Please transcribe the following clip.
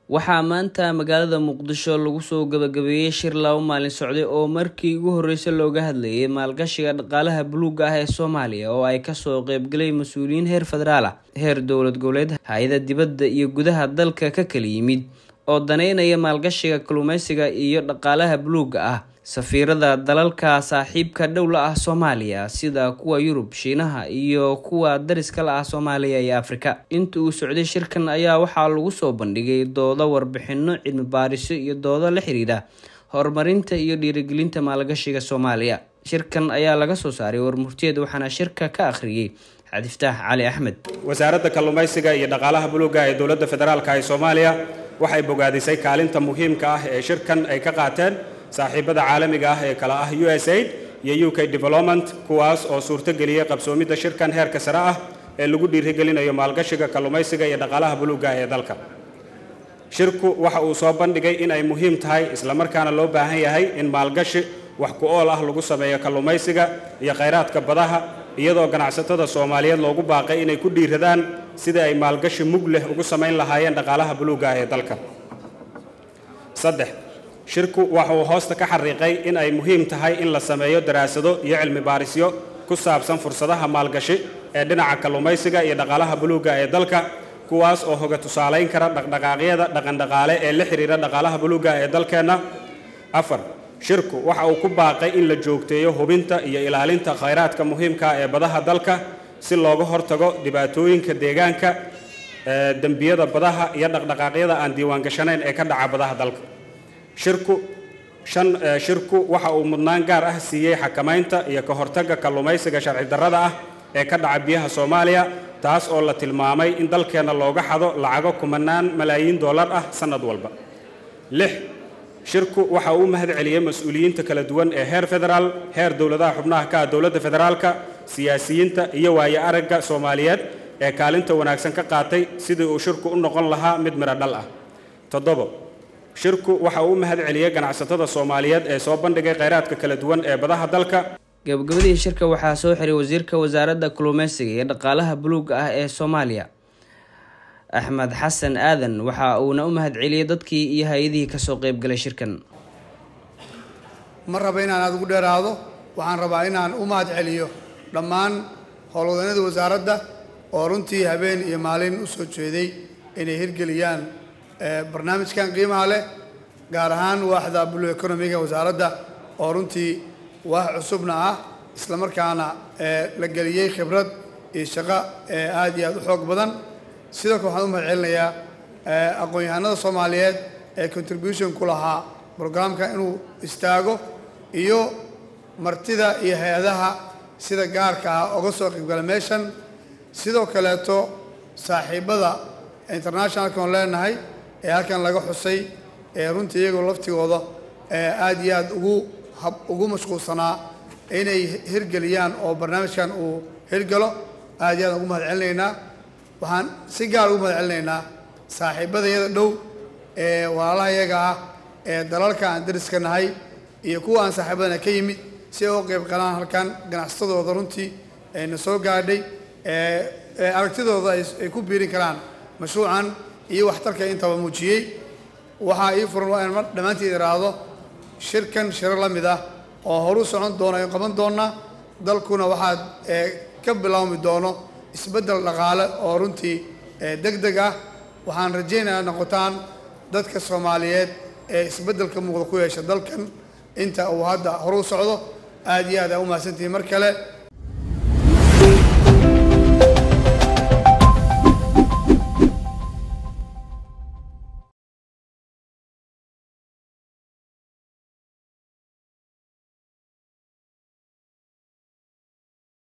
waxaa maanta magaalada muqdisho lagu soo gabagabeeyey shir laba maalin socday oo markii ugu horreysay looga hadlayay maalgashiga dhaqaalaha buluuga ah ee soomaaliya oo ay kasoo qeybgaleen mas-uuliyiin heer federaal ah heer dowlad goboleed hay-ada dibadda iyo gudaha dalka ka kala yimid oo daneynaya maalgashiga kalluumeysiga iyo dhaqaalaha buluuga ah safiirada dalalka saaxiibka dhowla ah soomaaliya sida kuwa yurub shiinaha iyo kuwa dariska la ah soomaaliya iyo afrika inta uu socday shirkan ayaa waxaa lagu soo bandhigay doodo warbixino cilmi baariso iyo doodo la xiriira horumarinta iyo dhiirigelinta maalgashiga soomaaliya shirkan ayaa laga soo saaray warmurtiyeed waxaana shirka ka akhriyey xadiftaax cali axmed wasaaradda kalluumaysiga iyo dhaqaalaha buluuga ee dowladda federaalka ee soomaaliya waxay bogaadisay kaalinta muhiimka ah ee shirkan ay ka qaateen saaxiibada caalamiga ah ee kala ah u s aid iyo u k development kuwaas oo suurtogeliyey qabsoomidda shirkan heerka sare ah ee lagu dhiirigelinayo maalgashiga kalluumaysiga iyo dhaqaalaha buluuga ee dalka shirku waxa uu soo bandhigay in ay muhiim tahay islamarkaana loo baahan yahay in maalgashi wax ku ool ah lagu sameeyo kalluumaysiga iyo khayraadka badaha iyadoo ganacsatada soomaaliyeed loogu baaqay inay ku dhiiradaan sidii ay maalgashi mug leh ugu samayn lahaayeen dhaqaalaha buluuga ee dalka saddex shirku waxa uu hoosta ka xariiqay in ay muhiim tahay in la sameeyo daraasado iyo cilmi baarisyo ku saabsan fursadaha maalgashi ee dhinaca kalluumaysiga iyo dhaqaalaha buluuga ee dalka kuwaas oo hoga tusaalayn kara dhaqdhaqaaqyada dhaqandhaqaale ee la xidhiira dhaqaalaha buluuga ee dalkeenna afar shirku waxa uu ku baaqay in la joogteeyo hubinta iyo ilaalinta khayraadka muhiimka ee badaha dalka si looga hortago dhibaatooyinka deegaanka dembiyada badaha iyo dhaqdhaqaaqyada aan diiwaangashanayn ee ka dhaca badaha dalka shirku shan shirku waxa uu mudnaan gaar ah siiyey xakamaynta iyo ka hortagga kalluumaysiga sharci darrada ah ee ka dhaca biyaha soomaaliya taas oo la tilmaamay in dalkeenna looga xado lacago kumanaan malaayiin dollar ah sannad walba lix shirku waxa uu u mahad celiyey mas-uuliyiinta kala duwan ee heer federaal heer dowladaha xubnaha ka ah dowladda federaalka siyaasiyiinta iyo waayo aragga soomaaliyeed ee kaalinta wanaagsan ka qaatay sidii uu shirku u noqon lahaa mid midho dhal ah toddobo shirku waxa uu u mahad celiyey ganacsatada soomaaliyeed ee soo bandhigay khayraadka kala duwan ee badaha dalka gabagabadii shirka waxaa soo xiray wasiirka wasaaradda kalluumeysiga iyo dhaqaalaha buluuga ah ee soomaaliya axmed xasan aadan waxa uuna u mahad celiyey dadkii iyo hay-adihii kasoo qeybgalay shirkan ma raba inaan aada ugu dheeraado waxaan rabaa inaan u mahad celiyo dhammaan howlwadeennada wasaaradda oo runtii habeen iyo maalin u soo jeeday inay hirgeliyaan barnaamijkan qiimaha leh gaar ahaan waaxda blue economiga wasaaradda oo runtii waax cusubna ah islamarkaana la geliyey khibrad iyo shaqo aad iyo aad u xoog badan sidoo kale waxaan u mahad celinayaa aqoon-yahanada soomaaliyeed ee contribution ku lahaa brograamka inuu istaago iyo martida iyo hay-adaha sida gaarka ah oga soo qaybgala meeshan sidoo kaleeto saaxiibada internationalka oon leenahay ee halkan laga xusay ee runtii iyagoo laftigooda aad iyo aad ugu ugu mashquulsanaa inay hirgeliyaan oo barnaamijkan uu hirgalo aad iyo aad ugu mahad celinaynaa waxaan si gaar ugu mahad celinaynaa saaxiibadayada dhow ee walaalaha iyaga ah ee dalalka aan dariska nahay iyo kuwa aan saaxiibadana ka yimid si ay u qayb qalaan halkan ganacsatadooda runtii na soo gaadhay aragtidooda ay ku biirin karaan mashruucan iyo waxtarka intaba muujiyey waxaa ii furan waa inaan dhammaanteed iraahdo shirkan shiro la mid ah oo horu socon doona aynu qaban doonaa dalkuna waxaad ka bilaawmi doono isbeddel dhaqaale oo runtii deg deg ah waxaan rajaynayaa noqotaan dadka soomaaliyeed ee isbeddelka muuqda ku yeesha dalkan inta uu hadda horu socdo aad iyo aad aa u mahadsantihiin mar kale